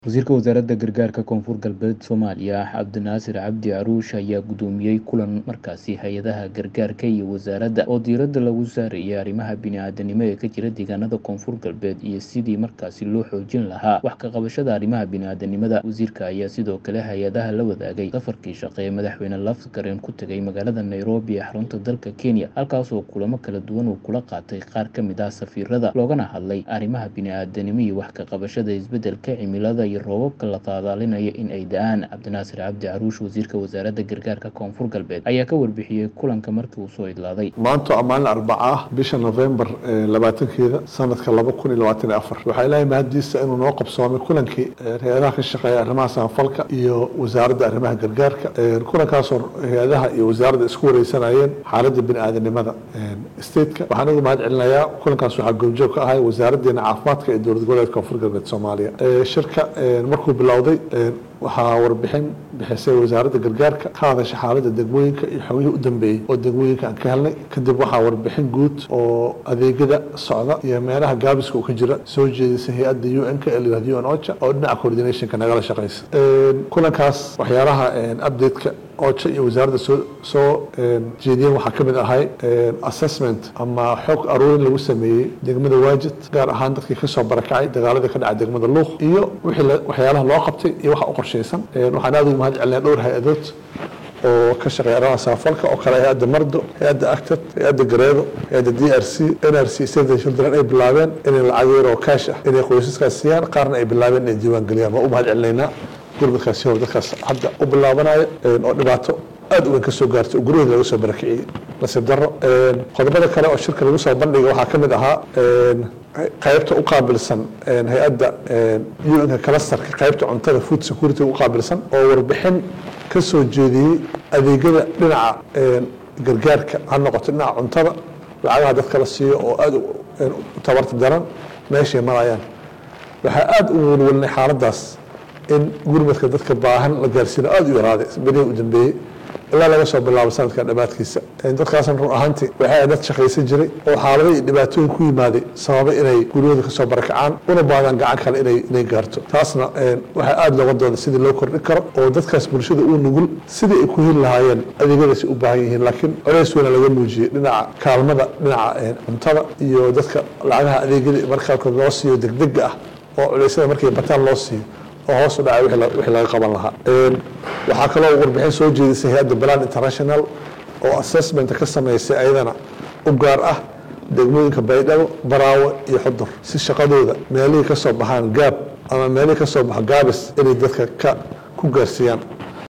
Wasiirka Wasaaradda Gargaarka Koonfur Galbeed Soomaaliya Cabdinaasir Cabdi Caruush ayaa gudoomiyey kulan markaasi hay-adaha gargaarka iyo wasaaradda oo diiradda lagu saarayay arrimaha bini'aadanimo ee ka jira deegaanada koonfur galbeed iyo sidii markaasi loo xoojin lahaa wax ka qabashada arrimaha bini'aadanimada wasiirka ayaa sidoo kale hay-adaha la wadaagay safarkii shaqe ee madaxweyne lafgaren ku tegay magaalada nairobi ee xarunta dalka kenya halkaasoo kulamo kala duwan uu kula qaatay qaar ka mid ah safiirada loogana hadlay arrimaha bini'aadanimo iyo wax ka qabashada isbeddelka cimilada iyo roobabka la saadaalinayo in ay da-aan cabdinaasir cabdi caruush wasiirka wasaaradda gargaarka koonfur galbeed ayaa ka warbixiyey kulanka markii uu soo idlaaday maanta waa maalin arbaca ah bisha novembar labaatankeeda sanadka laba kun iyo labaatan iyo afar waxaa ilaahay mahadiisa inuu noo qabsoomay kulankii hay-adaha ka shaqeeya arrimaha samafalka iyo wasaaradda arrimaha gargaarka kulankaasoo hay-adaha iyo wasaaradda isku wareysanayeen xaaladda bini-aadanimada stateka waxaan ugu mahad celinayaa kulankaas waxaa goobjoog ka ahay wasaaraddeena caafimaadka ee dowlad goboleedka koonfur galbeed soomaaliya shirka markuu bilowday waxaa warbixin bixisay wasaaradda gargaarka ka hadasha xaaladda degmooyinka iyo xogihii u dambeeyey oo degmooyinka aan ka helnay kadib waxaa warbixin guud oo adeegyada socda iyo meelaha gaabiska uu ka jira soo jeedisay hay-adda u n-ka ee layihahdo u n ocha oo dhinaca coordinationka nagala shaqeysa kulankaas waxyaalaha update-ka ocha iyo wasaaradda soo soo jeediyeen waxaa ka mid ahay assessment ama xog aruurin lagu sameeyey degmada waajid gaar ahaan dadkii kasoo barakacay dagaalada ka dhaca degmada luuq iyo wixii waxyaalaha loo qabtay iyo waxa u qorshaysan waxaan aad ugu mahad celinaya dhowr hay-adood oo ka shaqeeya arrimaha samafalka oo kale hay-adda mardo hay-adda actad hay-adda gareedo hay-adda d r c n r c save the children ay bilaabeen inay lacag yar oo kaash ah inay qoysaskaas siiyaan qaarna ay bilaabeen inay diiwaan geliyaan waa u mahad celinaynaa gurmadkaasi hor dadkaas hadda u bilaabanaya oo dhibaato aad u weyn ka soo gaartay oo guryahooda laga soo barakiciyey nasiib darro qodobada kale oo shirka lagu soo bandhigay waxaa ka mid ahaa qaybta u qaabilsan hay-adda un-ka kalastarka qaybta cuntada food security u qaabilsan oo warbixin ka soo jeediyey adeegyada dhinaca gargaarka ha noqoto dhinaca cuntada lacagaha dadka la siiyo oo aada u tabarta daran meeshay marayaan waxaa aada u welwelnay xaaladaas in gurmadka dadka baahan la gaarsiino aada u yaraaday berihii u dambeeyey ilaa laga soo bilaabo sanadka dhammaadkiisa dadkaasna run ahaantii waxay dad shaqaysan jiray oo xaalado iyo dhibaatooyin ku yimaaday sababay inay guryahooda kasoo barakacaan una baadaan gacan kale inay inay gaarto taasna waxaa aada looga dooda sidii loo kordhin karo oo dadkaas bulshada uu nugul sidii ay ku heli lahaayeen adeegyadaasi u baahan yihiin laakiin colays weyna laga muujiyey dhinaca kaalmada dhinaca cuntada iyo dadka lacagaha adeegyada markaalkood loo siiyo degdega ah oo culeysyada markay bataan loo siiyo oo hoos u dhacay wixii laga qaban lahaa waxaa kaloo warbixin soo jeedisay hay-adda balan international oo assessmenta ka sameysay ayadana u gaar ah degmooyinka baydhabo baraawe iyo xudur si shaqadooda meelihii ka soo baxaan gaab ama meelihii ka soo baxo gaabis inay dadka ka ku gaarsiiyaan